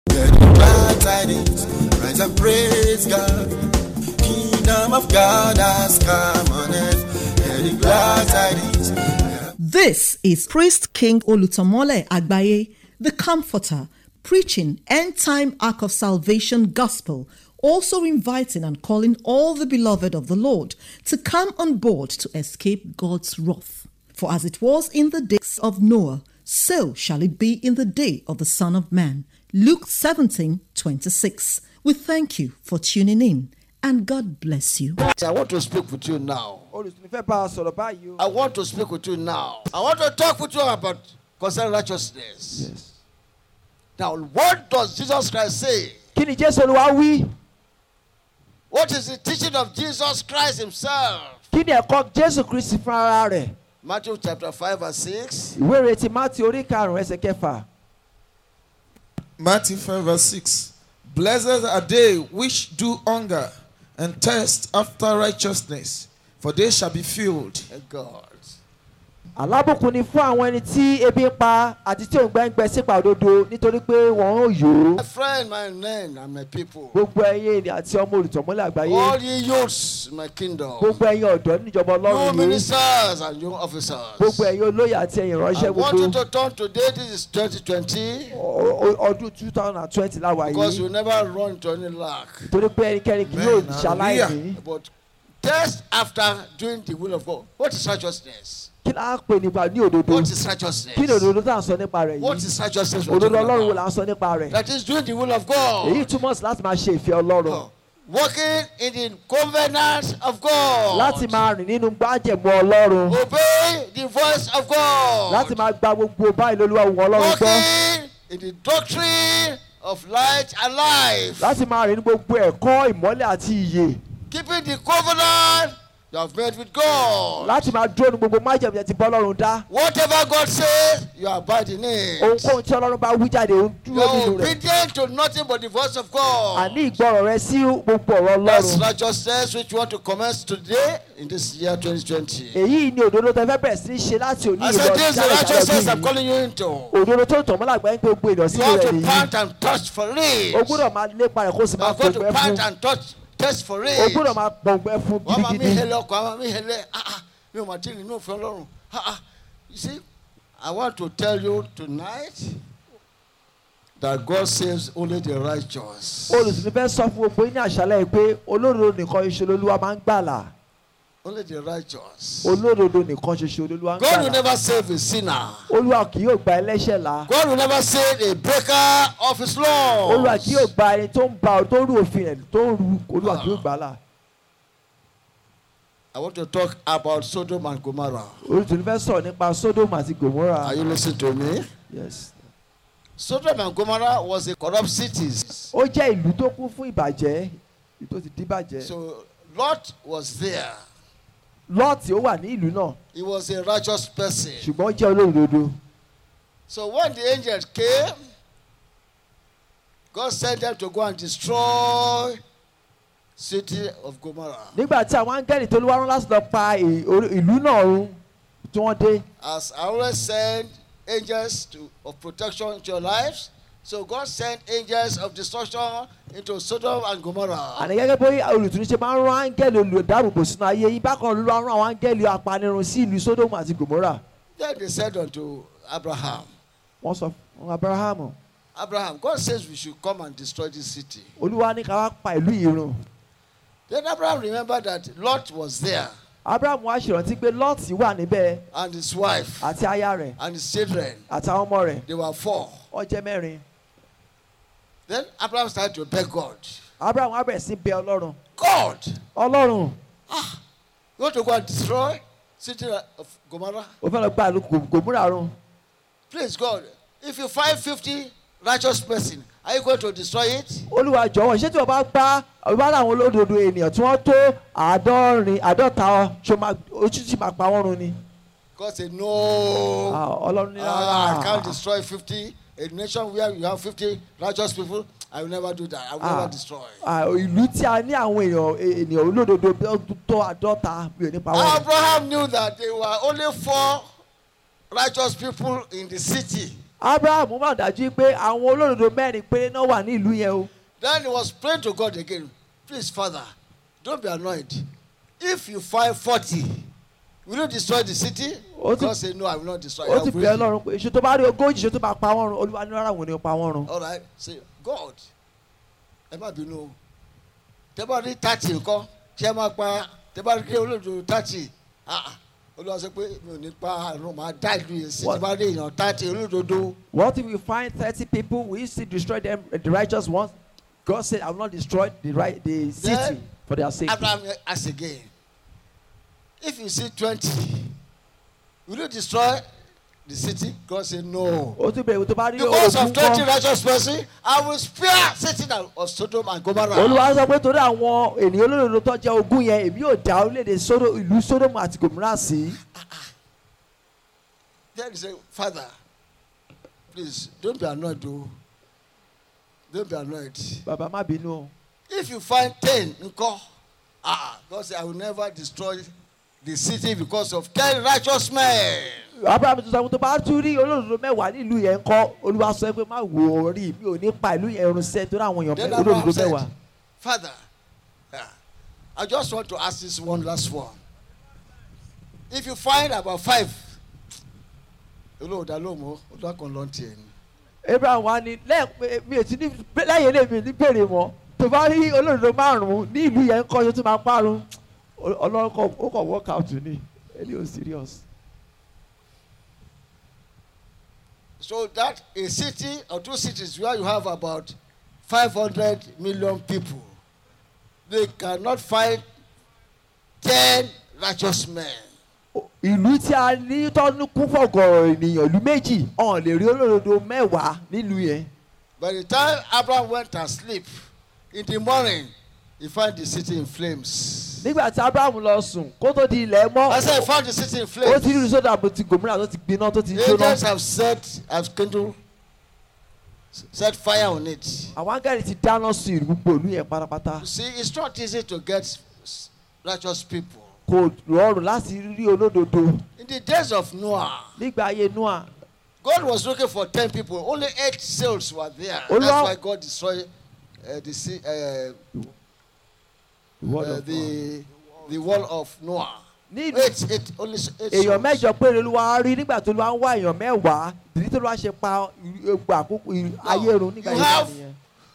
Get the glad tidings, rise and praise God. Kingdom of God has come on earth. Get the glad tidings. This is Priest King Olutomole Agbaye, the Comforter, preaching end time ark of salvation gospel, also inviting and calling all the beloved of the Lord to come on board to escape God's wrath. For as it was in the days of Noah, so shall it be in the day of the Son of Man. Luke 17 26. We thank you for tuning in and God bless you. I want to speak with you now. olùsìn fẹ́ bá a sọ̀rọ̀ báyìí o. I want to speak with you now. I want to talk with you about concerning righteousness. Yes. Now, what does Jesus Christ say? kí ni jésù olúwa wí What is the teaching of Jesus Christ Himself? kí ni ẹ̀kọ́ jésù kristi fún ara rẹ̀ Matthew chapter 5 verse 6. ìwé ìrètí mátì orí karùn-ún ẹsẹ̀ kẹfà. Matthew 5 verse 6. Blessed are they which do hunger and thirst after righteousness, for they shall be filled. Thank God. alábùkún ni fún àwọn ẹni tí ebi ń pa àti tí òǹgbẹ ń gbẹ sípa òdodo nítorí pé wọn ò yó. My friend, my men, and my people. gbogbo ẹyin ènìyàn àti ọmọ olùtọ̀mọ́lẹ̀ àgbáyé All ye youths in my kingdom. gbogbo ẹyin ọ̀dọ́ níjọba You ọlọ́run yìí ministers and young officers. gbogbo ẹyin olóyè àti ẹyin I ìránṣẹ́ want you gbogbo to turn today. This is 2020. ọ- ọ- ọdún two thousand and twenty láwa Because you yìí never run into any lack. torí pé ẹnikẹ́ni kì yóò Amen. ṣaláìní But test after doing the will of God. What is righteousness? kí la pè nípa ní òdodo What is righteousness? kí ni òdodo tá à ń sọ nípa rẹ̀ What yìí is righteousness? we're òdodo talking ọlọ́run wo about? là ń sọ nípa rẹ̀ That is doing the will of èyí God. túmọ̀ sí láti máa ṣe ìfẹ́ ọlọ́run Walking in the covenant of God. láti máa rìn nínú gbájẹ̀mú ọlọ́run Obey the voice of God. láti máa gba gbogbo báyìí lolúwa wù ọlọ́run gbọ́ Walking in the doctrine of light and life. láti máa rìn ní gbogbo ẹ̀kọ́ ìmọ́lẹ̀ àti ìyè Keeping the covenant you have made with God. láti máa dúró ní gbogbo májẹ̀mú yẹn ti bọ́ ọlọ́run dá Whatever God says, you abide in it. ohunkóhun tí ọlọ́run bá wí jáde ó ń You dúró are nínú rẹ̀ obedient to nothing but the voice of God. àní ìgbọràn rẹ sí gbogbo ọ̀rọ̀ That's ọlọ́run righteousness which you want to commence today in this year 2020. èyí ni òdodo tẹ fẹ́ bẹ̀rẹ̀ sí ní ṣe láti òní I ìlọ said, this is the jáde righteousness jáde I'm yìí calling you into. òdodo tó ń tọ̀ mọ́lá gbẹ́ ń pé gbogbo ènìyàn You sínú have rẹ̀ to nìyí pant and touch for o it. gbúdọ̀ máa lépa rẹ̀ kó o sì You máa have got to gbọ̀ngbẹ́ pant fún and touch, test for o it. gbúdọ̀ máa gbọ̀ngbẹ́ fún wọ́n máa mí gidigidi hẹlẹ ọkọ̀ àwọn mí hẹlẹ ah ah mi ò mà tí ì nínú òfin ọlọ́run ah ah you see I want to tell you tonight that God saves only the righteous olùsìn fẹ́ sọ fún gbogbo yín ní àṣálẹ̀ yìí pé olódodo nìkan ṣoṣo lolúwa máa ń gbàlà only the righteous olódodo nìkan ṣoṣo lolúwa ń God will gbàlà never save a sinner olúwa kì yóò gba ẹlẹ́ṣẹ̀ là God will never save a breaker of his law olúwa kì yóò gba ẹni tó ń ba tó ń rú òfin rẹ̀ tó ń rú olúwa kì yóò gbà là I want to talk about Sodom and Gomorrah olùsìn fẹ́ sọ̀rọ̀ nípa sodom àti gomora are you listening to me yes Sodom and Gomorrah was a corrupt cities ó jẹ́ ìlú tó kún fún ìbàjẹ́ ìlú tó ti díbàjẹ́ so Lot was there lọ́ọ̀tì ó wà ní ìlú náà he was a righteous person ṣùgbọ́n ó jẹ́ olódodo So when the angels came, God sent them to go and destroy city of Gomorrah. nígbà tí àwọn áńgẹ́lì tó lówó rán láti lọ pa ì- orí- ìlú náà run tí wọ́n dé As I always send angels to, of protection into your lives, so God sent angels of destruction into Sodom and Gomorrah. àní gẹ́gẹ́ bí olùtúnú ṣe máa ń rán áńgẹ́lì olùdáàbòbò sínú ayé yín bákan ló rán àwọn áńgẹ́lì apanirun sí ìlú sódòmù àti gòmórà Then they said unto Abraham, wọ́n sọ fún abrahamu Abraham, God says we should come and destroy this city. olúwa ní ká wá pa ìlú yìí run Then Abraham remembered that Lot was there abrahamu wá ṣèrántí pé lọ́ọ̀tì wà níbẹ̀ and his wife àti aya rẹ̀ and his children. àtàwọn ọmọ rẹ̀ They were four. wọ́n jẹ́ mẹ́rin Then Abraham started to beg God. abrahamu wá bẹ̀rẹ̀ sí bẹ ọlọ́run God, ọlọ́run you want to go and destroy city of Gomorrah? ó fẹ́ lọ gba ìlú Gò- gòmórà run Please, God, if you find 50 righteous person, are you going to destroy it? olúwa jọ̀wọ́ ṣé tí wọ́n bá gbá ọba àwọn olódodo ènìyàn tí wọ́n tó àádọ́rin àádọ́ta ṣo máa ojú tí máa pa wọ́n run ni God said, No. Ah, ọlọ́run ní Ah, I can't rárá destroy 50. A nation where you have 50 righteous people, I will never do that. I will Ah. never destroy. Ah, ìlú tí a ní àwọn èèyàn ènìyàn olódodo bí ó tó àádọ́ta mi ò ní pa wọ́n run. Abraham knew that there were only four righteous people in the city. abrahamu máa dájú pé àwọn olódodo mẹ́rin péré náà wà ní ìlú yẹn o Then he was praying to God again. Please, Father, don't be annoyed. If you find 40, will you destroy the city? Ó ti- God said, No, I will not destroy ó it. ti I will bẹ̀rẹ̀ bring you." lọ́rùn pé ṣe tó bá rí ogójì ṣe tó máa pa wọ́n run olúwa ní rárá wọn ni ó pa wọ́n run. All right. Say, God, ẹ má bínú o. Tẹ́ bá rí thirty nǹkan, ṣé ẹ máa pa tẹ́ bá rí olóòtú thirty? Ah, ah. Olúwa sọ pé mi ò ní pa àrùn màá dá ìlú yẹn sí. What? Tẹ́ bá rí èèyàn thirty olódodo. What if we find thirty people we still destroy them uh, the righteous ones? God said I will not destroy the right the city Then, for their sake. Abraham asked again, if you see twenty, will you destroy the city? God said, No. ó tún bẹ̀rẹ̀ tó bá rí Because of ogun twenty kan. righteous person, I will spare city of Sodom and Gomorrah. olúwa sọ pé torí àwọn ènìyàn olódodo tó jẹ́ ogún yẹn èmi yóò dá orílẹ̀-èdè Sódò- ìlú Sódómù àti Gòmírà sí. Then he said, Father, please don't be annoyed, though. Don't be annoyed. bàbá má bínú o. If you find ten, nko, ah, God said, I will never destroy the city because of ten righteous men. abraham tó sọ pé tó bá tún rí olódodo mẹ́wàá nílùú yẹn ń kọ́ olúwa sọ pé má wò ó rí mi ò ní pa ìlú yẹn run sẹ́ torí àwọn èèyàn Then mẹ́- Abraham olódodo said, mẹ́wàá. Father, ah, I just want to ask this one last one. If you find about five, olóòdà ló mọ olúwa kan lọ́n tiẹ̀ ni. abraham wa ni lẹ́yìn mi ò ti ní lẹ́yìn ilé mi ní bèrè mọ́ tó bá rí olódodo márùn-ún ní ìlú yẹn ń kọ́ yóò tún máa parun ọlọ́run kọ ó kọ̀ work out ni ẹni ò serious. So that a city or two cities where you have about 500 million people, they cannot find 10 righteous men. ìlú tí a ní tọ́nu kún fọ̀gọ̀rọ̀ ènìyàn ìlú méjì ọ̀hún lè rí olódodo mẹ́wàá nílùú yẹn. By the time Abraham went and sleep, in the morning, he found the city in flames. nígbà tí abraham lọ sùn kó tó di ilẹ̀ mọ́ I said, he found the city in ó ti rí flames. sódà bó ti gòmìnà tó ti gbiná tó ti Angels jóná. have set, have kindled, set fire on it. àwọn áńgẹ́lì ti dáná sun ìlú gbogbo ìlú yẹn pátápátá. You see, it's not easy to get righteous people. kò rọrùn láti rí olódodo In the days of Noah, nígbà ayé noah. God was looking for 10 people. Only eight souls were there. Olúwa- That's why God destroyed uh, the, sea, uh, uh, the, the wall of Noah. ní ìlú Eight, eight, only s- eight èèyàn souls. mẹ́jọ péré ló wá rí nígbà tó ló wá ń wá èèyàn mẹ́wàá ìdí tó ló wá ṣe pa egbò àkókò ìlú- ayé run nígbà you yẹn have- nìyẹn.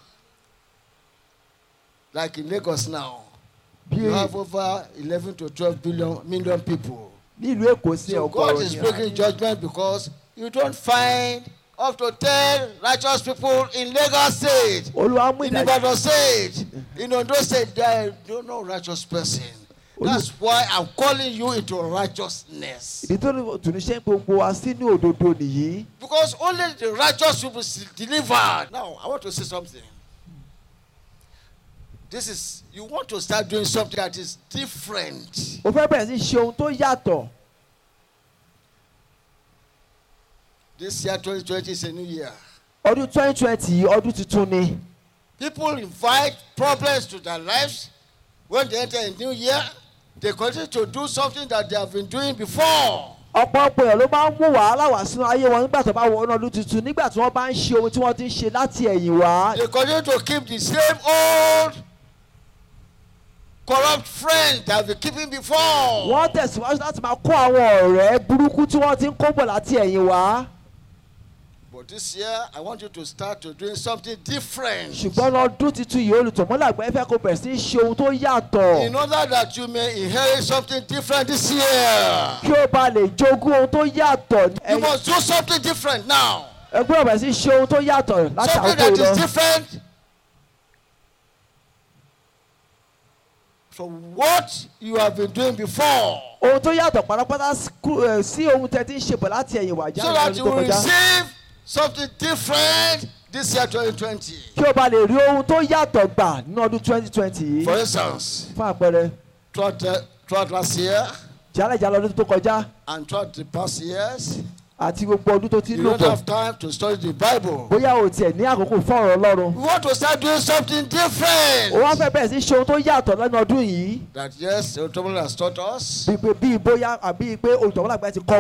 Like in Lagos now, bí you have over 11 to 12 billion million people. ní ìlú èkó sí So God ọgọ́rùn is ni bringing judgment because you don't find up to 10 righteous people in Lagos State. olúwa mú in ìdájọ́ Ibadan state in Ondo state there is no righteous person that's why I'm calling you into righteousness ìdí tó ní tùnúṣẹ́ gbogbo wa sínú òdodo nìyí because only the righteous people is delivered now I want to say something this is you want to start doing something that is different o fẹ́ bẹ̀rẹ̀ sí ṣe ohun tó yàtọ̀ this year 2020 is a new year ọdún twenty twenty yìí ọdún tuntun ni people invite problems to their lives when they enter a new year they continue to do something that they have been doing before. ọ̀pọ̀lọpọ̀ èèyàn ló máa ń mú wàhálà wá sínú ayé wọn nígbà tó bá wọ ọdún tuntun nígbà tí wọ́n bá ń ṣe ohun tí wọ́n ti ń ṣe láti ẹ̀yìn wá They continue to keep the same old corrupt friend that they keeping before. wọ́n tẹ̀síwájú láti máa kó àwọn ọ̀rẹ́ burúkú tí wọ́n ti ń kó bọ̀ láti ẹ̀yìn wá But this year, I want you to start to doing something different. ṣùgbọ́n lọ́dún tuntun yìí olùtọ̀mọ́làgbẹ́ fẹ́ kó bẹ̀rẹ̀ sí í ṣe ohun tó yàtọ̀ In order that you may inherit something different this year, kí ó ba lè jogún ohun tó yàtọ̀ you Ẹ- must do something different now. ẹ gbọ́dọ̀ bẹ̀rẹ̀ sí í ṣe ohun tó yàtọ̀ láti Something àkókò that yìí lọ is different from what you have been doing before. ohun tó yàtọ̀ pátápátá sí kú- ẹ, sí ohun tẹ́ ti ń ṣe bọ̀ láti ẹ̀yìn wá So jáde that lọ́dún you tó will kọjá receive something different this year 2020. kí ó ba lè rí ohun tó yàtọ̀ gbà ní ọdún twenty twenty yìí For instance, fún àpẹẹrẹ throughout, the, throughout last year jálẹ̀jálẹ̀ ọdún tó kọjá and throughout the past years, àti gbogbo ọdún tó ti ń you lò don't bọ̀ have time to study the Bible. bóyá o tiẹ̀ ní àkókò fún ọ̀rọ̀ ọlọ́run We want to start doing something o wá different. fẹ́ bẹ̀rẹ̀ sí í ṣe ohun tó yàtọ̀ lẹ́nu ọdún yìí That yes, the Bible has taught us bíi pé bíi bóyá àbí pé olùtọ̀wọ́làgbà ti kọ́ wa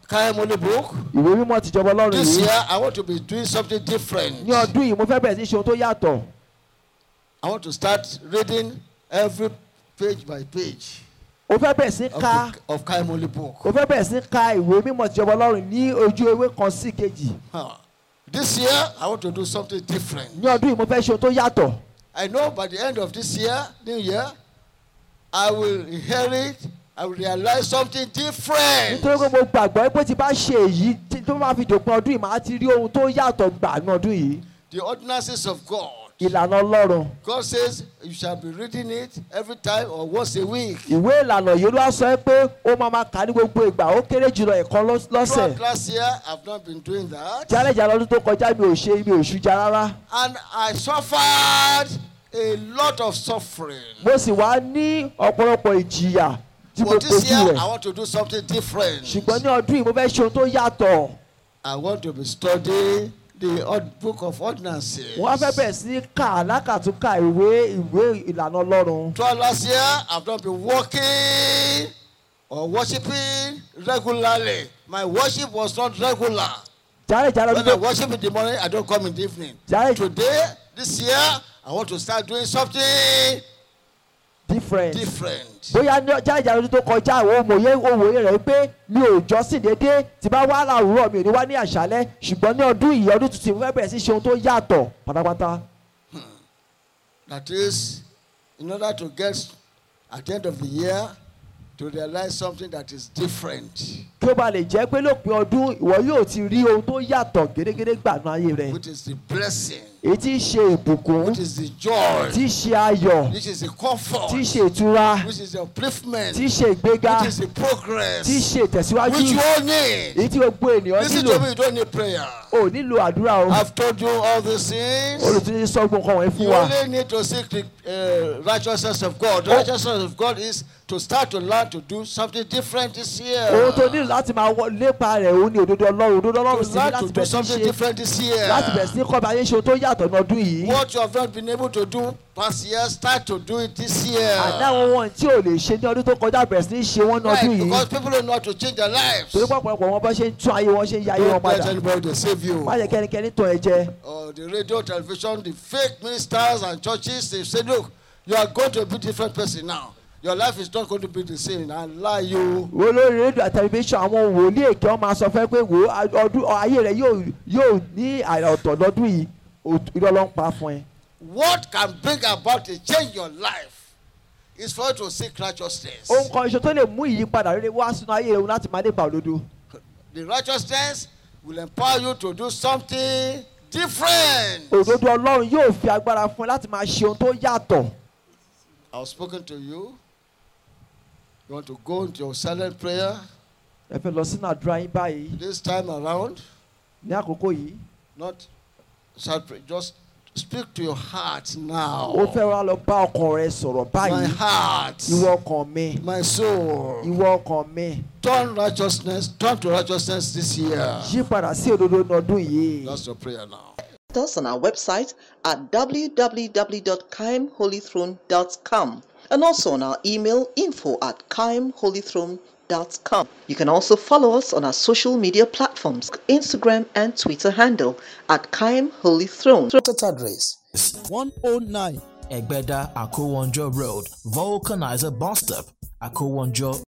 Kaim Holy Book. ìwé mímọ́ tìjọba ọlọ́run This yìí year, I want to be doing something different. ní ọdún yìí mo fẹ́ bẹ̀rẹ̀ sí ṣe ohun tó yàtọ̀ I want to start reading every page by page o fẹ́ bẹ̀rẹ̀ sí of, ka the, of Kaim Holy Book. o fẹ́ bẹ̀rẹ̀ sí ka ìwé mímọ́ tìjọba ọlọ́run ní ojú ewé kan sí kejì Huh. This year, I want to do something different. ní ọdún yìí mo fẹ́ ṣe ohun tó yàtọ̀ I know by the end of this year, new year, I will inherit, I will realize something different. nítorí pé mo gbàgbọ́ pé tí bá ṣe èyí tí- tó máa fi dòpin ọdún yìí màá ti rí ohun tó yàtọ̀ gbà ní ọdún yìí The ordinances of God. ìlànà ọlọ́run God says you shall be reading it every time or once a week. ìwé ìlànà yìí ló wá sọ pé ó máa máa kà ní gbogbo ìgbà ó kéré jùlọ ẹ̀kan lọ́s- lọ́sẹ̀ Throughout last year, I've not been doing that. jálẹ̀jà lọ́dún tó kọjá mi ò ṣe mi ò ṣújà rárá And I suffered a lot of suffering. mo sì wá ní ọ̀pọ̀lọpọ̀ ìjìyà tí mo But this kojú year, rẹ̀ I want to do something different. ṣùgbọ́n ní ọdún yìí mo fẹ́ ṣe ohun tó yàtọ̀ I want to be studying the odd book of ordinances. wọ́n á fẹ́ bẹ̀rẹ̀ sí ní kà lákàtúnkà ìwé ìwé ìlànà ọlọ́run Throughout last year, I've not been working or worshiping regularly. My worship was not regular. jálẹ̀jà lọ́dún When tó I worship in the morning, I don't come in the evening. Jai- Today, this year, I want to start doing something different. different. bóyá ní ọjà ìjà lọ́dún tó kọjá àwọn òmòye òwòye rẹ̀ pé mi ò jọ́sìn déédéé tí bá wá láwùrọ̀ mi ò ní wá ní àṣálẹ́ ṣùgbọ́n ní ọdún yìí ọdún tuntun mo fẹ́ bẹ̀rẹ̀ sí ṣe ohun tó yàtọ̀ pátápátá. That is, in order to get at the end of the year, to realize something that is different, kí ó ba lè jẹ́ pé lópin ọdún ìwọ yóò ti rí ohun tó yàtọ̀ gédégédé gbànú ayé rẹ̀ which is the blessing, èyí tí í ṣe ìbùkún which is the joy, tí í ṣe ayọ̀ which is the comfort, tí í ṣe ìtura which is the upliftment, tí í ṣe ìgbéga which is the progress, tí í ṣe ìtẹ̀síwájú which you all need. èyí tí gbogbo ènìyàn Listen nílò to me, you don't need prayer. ò nílò àdúrà o I've told you all these things. olùtúnjí sọ́gbọ̀n kan wọ̀nyí fún You wa only need to seek the uh, righteousness of God. The Oh. righteousness of God is to start to learn to do something different this year. ohun tó nílò láti máa wọ lépa rẹ̀ òun ni òdodo ọlọ́run òdodo ọlọ́run To sì ní learn láti to do bẹ̀rẹ̀ sí something ṣe different this year. láti bẹ̀rẹ̀ sí kọ́ bí ayé ṣe ohun tó yàtọ̀ ní ọdún yìí What you have not been able to do past year, start to do it this year. àdáwọn wọn tí ò lè ṣe ní ọdún tó kọjá bẹ̀rẹ̀ sí ní ṣe wọ́n ní Right, ọdún yìí because people don't know how to change their lives. torí pọ̀pọ̀lọpọ̀ wọn bá ṣe ń tún ayé wọn ṣe ń ya ayé wọn Don't let padà anybody deceive you. má jẹ́ kẹ́nikẹ́ni tàn ẹ́ jẹ Or the radio, television, the fake ministers and churches, they say, look, you are going to be a different person now. Your life is not going to be the same. And lie you. wo lórí rédíò àti tẹlifíṣàn àwọn wòlíì èké wọn máa sọ fẹ́ pé wò ó ọdún ayé rẹ yóò yóò ní àrà ọ̀tọ̀ lọ́dún yìí òt- irọ́ ló ń pa fún ẹ. What can bring about a change in your life is for you to seek righteousness. ohun kan iṣan tó lè mú ìyípadà rere wá sínú ayé rẹ láti máa lépa òdodo The righteousness will empower you to do something different. òdodo ọlọ́run yóò fi agbára fún ẹ láti máa ṣe ohun tó yàtọ̀ I was spoken to you. You want to go into your silent prayer ẹ fẹ́ lọ sínú àdúrà yín báyìí this time around. ní àkókò yìí Not shout pray, just speak to your heart now. ó fẹ́ wá lọ bá ọkàn rẹ sọ̀rọ̀ My báyìí heart, ìwọ ọkàn mi my soul. ìwọ ọkàn mi Turn righteousness, turn to righteousness this year. yí padà sí òdodo ní ọdún yìí. That's your prayer now. us on our website at www.kimholythrone.com and also on our email info at kimholythrone.com. You can also follow us on our social media platforms, Instagram and Twitter handle at Kim Holy Throne. Total address 109 Egbeda Akowonjo Road, Vulcanizer Bus Stop, Akowonjo,